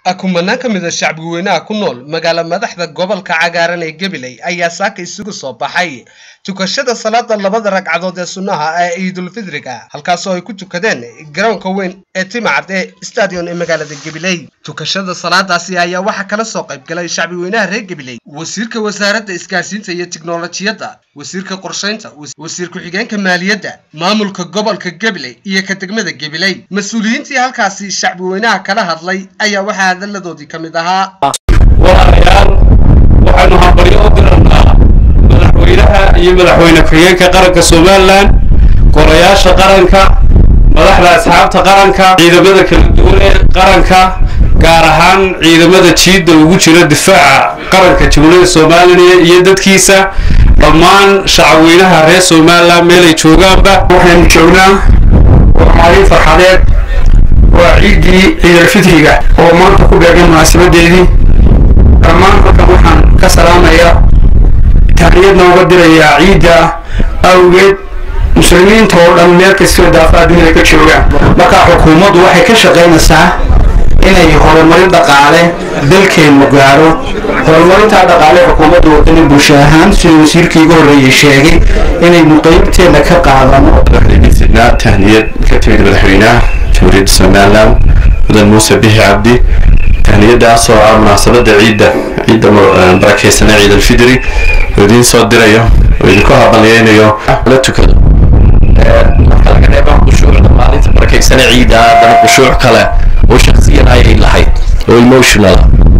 kumanaan ka mid a shacbi weynaha ku nool magaalo madaxda gobolka cagaaran ee gabiley ayaa saaka isugu soo baxay tukashada salaada labada ragcadood ee sunnaha ee ciidulfidriga halkaasoo ay ku tukadeen garoonka weyn ee timacad ee stadion ee magaalada gabiley tukashada salaadaasi ayaa waxaa kala soo qayb galay shacbi weynaha reer gabiley wasiirka wasaaradda isgaarsiinta iyo tiknolojiyadda wasiirka qorshaynta wasiir ku-xigeenka maaliyadda maamulka gobolka gabiley iyo ka degmada gabiley mas-uuliyiintii halkaasi shacbi weynaha kala hadlay ayaa waxaa hadalladoodii ka mid ahaa walaalayaal waxaanu hambaryo u dirannaa madaxweynaha iyo madaxweyne ku-xigeenka qaranka somalilan golayaasha qaranka madaxda asxaabta qaranka ciidamada kala duwan ee qaranka gaar ahaan ciidamada jiidda ugu jira difaaca qaranka jumhuriyadda somalilan iyo dadkiisa dhammaan shacabweynaha reer somalilan meelay joogaanba waxaynu joognaa waa maalin farxadeed waa ciiddii ciidalfitriga oo maanta ku beegan munaasabadeedii dhammaan halkan waxaan ka salaamayaa tahniyadna uga dirayaa ciidda awgeed muslimiinta oo dhan meel kastoo daafaha dunida ka joogaan marka xukuumaddu waxay ka shaqaynaysaa inay horumarin dhaqaale dalkeennu gaaro horumarintaa dhaqaale xukuumadda wadani bulsho ahaan sida wasiirkii iga horreeyey sheegay inaynu qeybteenna ka qaadano madaxweynesidna tahniyad ka timid madaxweynaha jamhuuriyadda somalilan mudan muuse bixi cabdi tahniyadaasoo ah munaasabada ciidda ciidda barakeysanee ciid alfidri oo idiin soo dirayo oo idinku habaliyeynayo la tukado marka laga reeba khushuucda maalinta barakeysane ciidda haddana khushuuc kale oo shaksiyan ayay lahayd oo emotional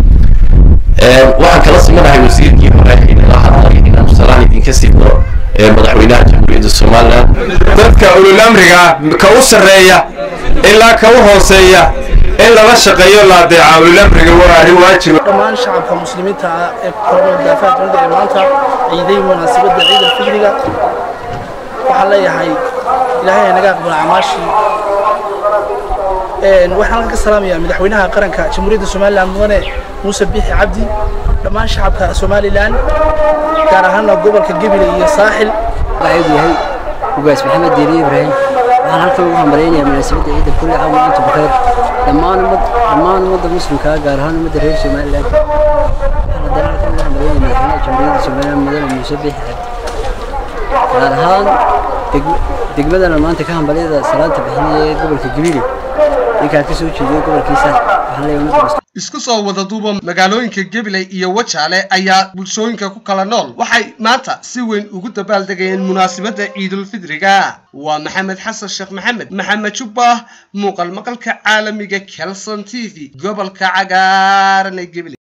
waxaan kala simanahay wasiirkii hore inala hadlay inaanu salaan idinka siidno madaxweynaha jamhuuriyadda somalilan dadka ululamriga ka u sarreeya ilaa ka u hooseeya in lala shaqeeyo la adeeca ululamriga waa arrin waajiba dhammaan shacabka muslimiinta ah ee kooban daafaha dunida ee maanta ciiday munaasabadda ciid alfidriga waxaan leeyahay ilaahay ay naga aqbala camaashii waxaan ka salaamayaa madaxweynaha qaranka jamhuuriyadda somalilan mudane muuse bixi cabdi dhammaan shacabka somalilan gaar ahaana gobolka gebile iyo saaxil waxuu yahay ugaas maxamed diiri ibraahim waxaan halkan ugu hambaleynayaa munaasabadda ciidda kulli caam maanta bakayr dhammaan ummad dhammaan ummadda muslimka gaar ahaan ummadda reer somalilan waxaan haddana halkan ugu hambaleynayaa madaxweynaha jamhuuriyadda somalilan mudane muuse bixi cabdi gaar ahaan degmadana maanta ka hambalyada salaanta bixinaya ee gobolka gebile ninkaan ka soo jeediyo gobolkiisa waxaan leeyahay ummadda isku soo wada duuba magaalooyinka gabiley iyo wajaale ayaa bulshooyinka ku kala nool waxay maanta si weyn ugu dabaaldegayeen munaasabadda ciidulfidriga waa maxamed xasan sheekh maxamed maxamed jubbah muuqal maqalka caalamiga kelson t v gobolka cagaaran ee gabiley